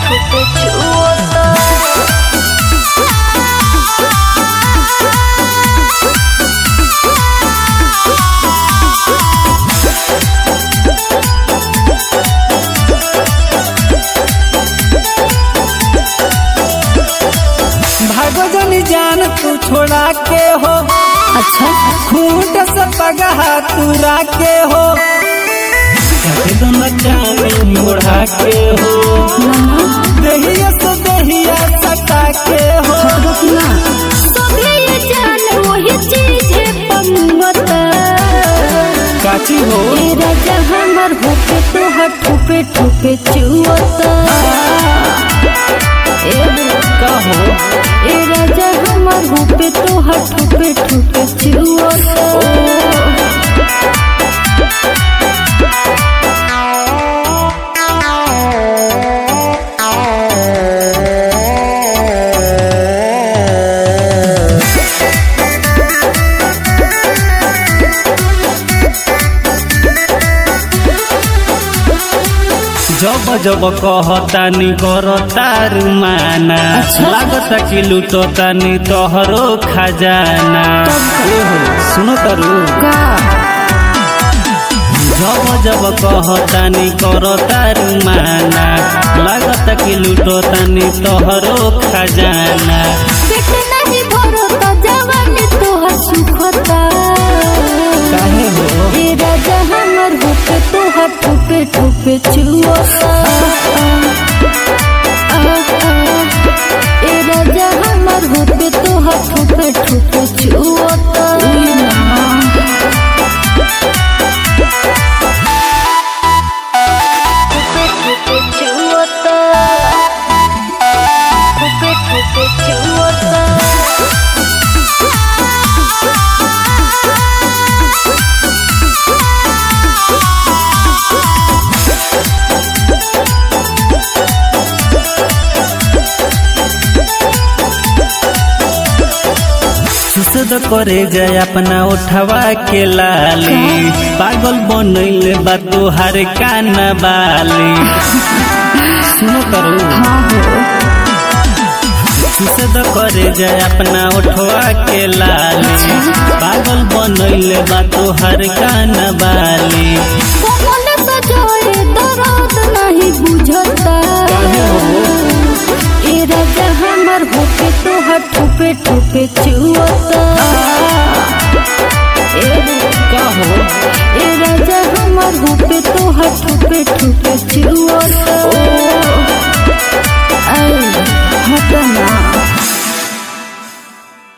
ठोपे छुअता भागो जनी जान तू छोड़ा के हो अच्छा खूंट से पगहा तू राके हो कहे दो न जाने मोड़ा के हो दहिया से दहिया सटा के हो सभे ये जान वही चीज है पंगता काची हो ए राजा हमर होके तोहर ठोपे ठोपे चुअता ए का हो ए राजा हमर होके तोहर ठोपे ठोपे चुअता जब जब कहतानी करतार माना अच्छा। लागता कि लुटतानी तोहरो खजाना एहो, सुनो तारू का जब जब कहतानी करतार माना लागता कि लुटतानी तोहरो खजाना पेट नहीं भरो तो जवानी तोहर सुखता काहे हो ए राजा हमर होके तोहर ठोपे ठोपे चुअता ए राजा हमर होके तोहर ठोपे ठोपे चुअता ठोपे ठोपे चुअता ठोपे ठोपे चुअता सुसद करे जाए अपना उठवा के लाली पागल बनैले बा तोहार काना बाली सुनो करू सुसद करे जाए अपना उठवा के लाली पागल बनैले बा तोहार काना बाली कमल सजोए दर्द नहीं बुझता काहे हो ए राजा हमर होके तोहर ठोपे ठोपे चुअता ए का हो ए राजा हमर होके तोहर ठोपे ठोपे चुअता